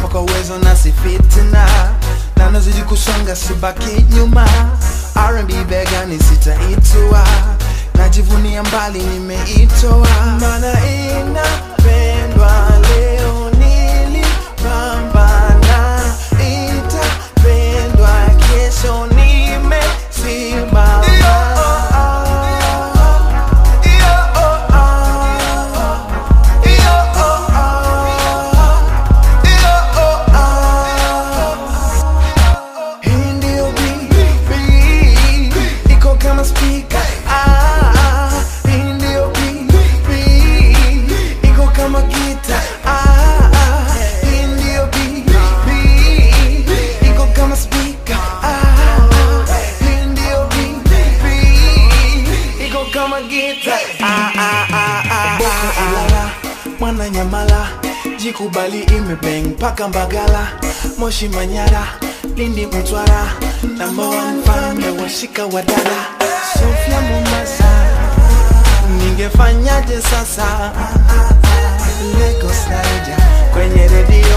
kwa uwezo na si fitina na nazidi kusonga sibaki nyuma R&B begani sitaitua najivunia mbali nimeitoa mana inapendwa leo nilipambana itapendwa kesho nimesimama Hii ndio BB, iko kama speaker. Ah, hii ndio BB, iko kama gita. Ah, hii ndio BB, iko kama speaker. Ah, hii ndio BB, iko kama gita. Ah, ah, ah, ah, Boko Ilala, mwana Nyamala, jikubali imebeng paka Mbagala, Moshi Manyara, Lindi Mtwara, number one fan ya washika wadada, Sofia Mombasa, ningefanyaje sasa? Lagos Naija, kwenye redio